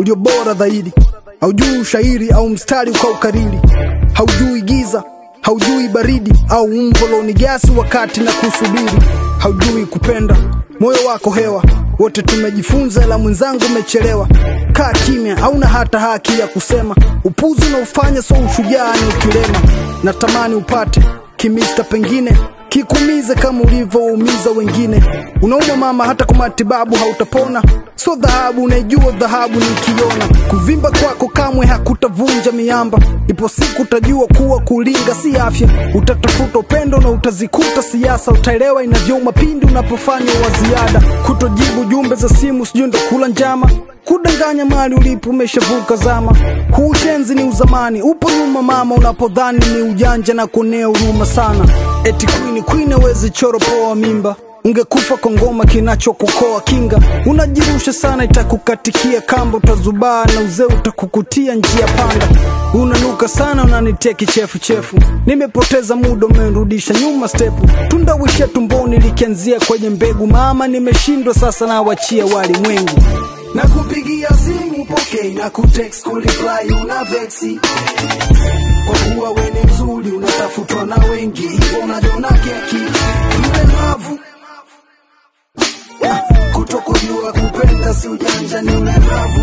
ndio bora zaidi. Haujui ushairi au mstari ukaukariri, haujui giza, haujui baridi au mvolo ni gasi wakati na kusubiri, haujui kupenda moyo wako hewa. Wote tumejifunza, la mwenzangu umechelewa. Kaa kimya, hauna hata haki ya kusema. Upuzi unaofanya so ushujaa ni ukilema. Natamani upate kimista, pengine kikumize kama ulivyoumiza wengine. Unauma mama, hata kwa matibabu hautapona. So dhahabu unaijua, dhahabu nikiona. Kuvimba kwako kamwe hakutavunja miamba. Ipo siku utajua kuwa kulinga si afya. Utatafuta upendo na utazikuta siasa. Utaelewa inavyouma pindi unapofanya wa ziada. Kutojibu jumbe za simu, sijui ndo kula njama kudanganya mali ulipo umeshavuka zama. Huu ushenzi ni uzamani, upo nyuma mama, unapodhani ni ujanja na kuonea huruma sana. Eti queen queen hawezi choro poa mimba ungekufa kwa ngoma kinachokukoa kinga. Unajirusha sana, itakukatikia kamba, utazubaa na uzee utakukutia njia panda. Unanuka sana, unanitia kichefuchefu, nimepoteza muda, umenirudisha nyuma stepu. Tunda wisha tumboni likianzia kwenye mbegu, mama, nimeshindwa sasa, nawachia walimwengu na kupigia simu pokei na kutext kureply una vexi kwa kuwa we ni mzuri unatafutwa na wengi hivyo unajona keki mlemavu kutokujua kupenda si ujanja ni ulemavu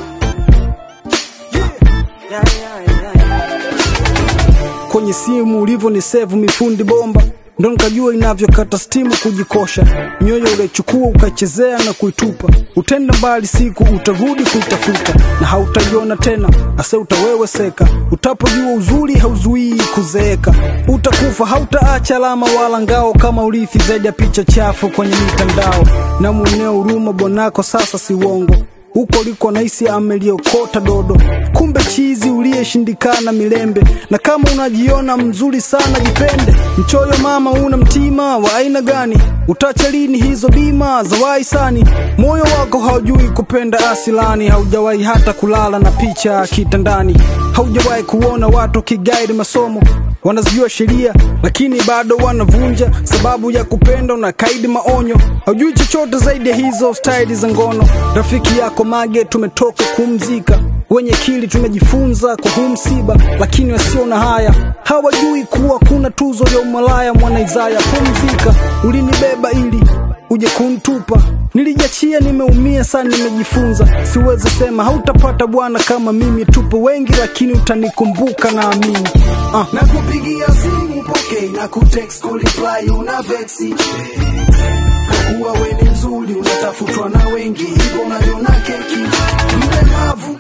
kwenye simu ulivyo ni sevu mifundi bomba ndo nikajua inavyokata stimu kujikosha mioyo uliochukua ukaichezea na kuitupa utenda mbali siku utarudi kuitafuta na hautaiona tena ase utaweweseka utapojua uzuri hauzuii kuzeeka utakufa hautaacha alama wala ngao kama urithi zaidi ya picha chafu kwenye mitandao na mweneo huruma bwanako sasa si uongo huko liko naisi ameliokota dodo, kumbe chizi uliyeshindikana milembe. Na kama unajiona mzuri sana jipende, mchoyo mama, una mtima wa aina gani? Utacha lini hizo bima za wahisani? Moyo wako haujui kupenda asilani, haujawahi hata kulala na picha kitandani, haujawahi kuona watu kigaidi masomo wanazijua sheria lakini bado wanavunja sababu ya kupenda, una kaidi maonyo, haujui chochote zaidi ya hizo staili za ngono. Rafiki yako Mage tumetoka kumzika, wenye kili tumejifunza kwa huu msiba, lakini wasio na haya hawajui kuwa kuna tuzo ya umalaya. Mwana Isaya, pumzika, ulinibeba ili uje kuntupa Nilijachia, nimeumia sana, nimejifunza. Siwezi sema hautapata bwana kama mimi, tupo wengi lakini utanikumbuka naamini. Uh. na kupigia simu pokei na kutext kureply una vexi kwa kuwa we ni mzuri unatafutwa na wengi hivyo unajona keki mlemavu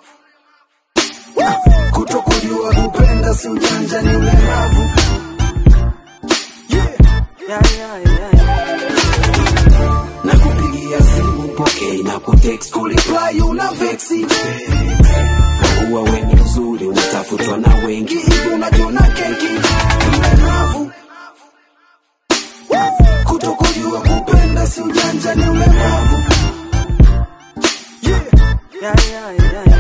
kutokujua kupenda si ujanja ni ulemavu na kupigia simu pokei na kutext kureply una vexi kwa kuwa we ni mzuri unatafutwa na wengi hivyo unajona keki mlemavu kutokujua kupenda si ujanja ni ulemavu yeah, yeah, yeah.